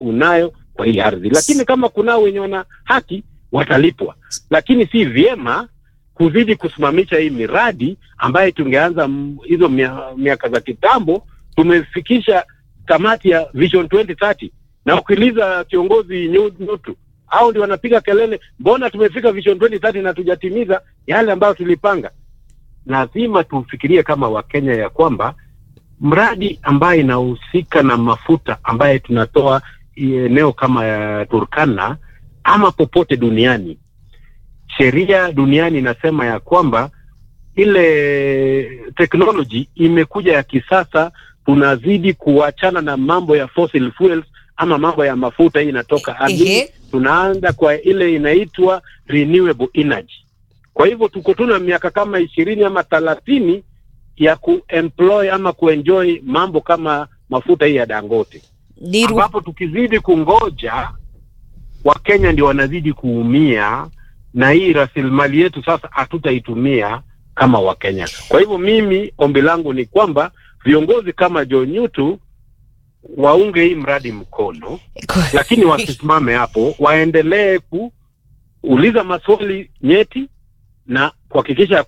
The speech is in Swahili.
unayo kwa hii ardhi, lakini kama kunao wenye wana haki watalipwa, lakini si vyema kuzidi kusimamisha hii miradi ambayo tungeanza m- hizo mia- miaka za kitambo. Tumefikisha kamati ya Vision 2030 na ukiuliza kiongozi Nyu- Nyutu au ndio wanapiga kelele, mbona tumefika Vision 2030 na tujatimiza yale ambayo tulipanga? Lazima tufikirie kama Wakenya ya kwamba mradi ambaye inahusika na mafuta ambaye tunatoa eneo kama ya Turkana ama popote duniani, sheria duniani inasema ya kwamba ile technology imekuja ya kisasa, tunazidi kuachana na mambo ya fossil fuels ama mambo ya mafuta hii inatoka ardhini, Ehe. tunaanza kwa ile inaitwa renewable energy. Kwa hivyo tuko tuna miaka kama ishirini ama thelathini ya kuemploy ama kuenjoy mambo kama mafuta hii ya Dangote, Niru, ambapo tukizidi kungoja Wakenya ndio wanazidi kuumia, na hii rasilimali yetu sasa hatutaitumia kama Wakenya. Kwa hivyo mimi ombi langu ni kwamba viongozi kama John Nyutu waunge hii mradi mkono, lakini wasisimame hapo, waendelee kuuliza maswali nyeti na kuhakikisha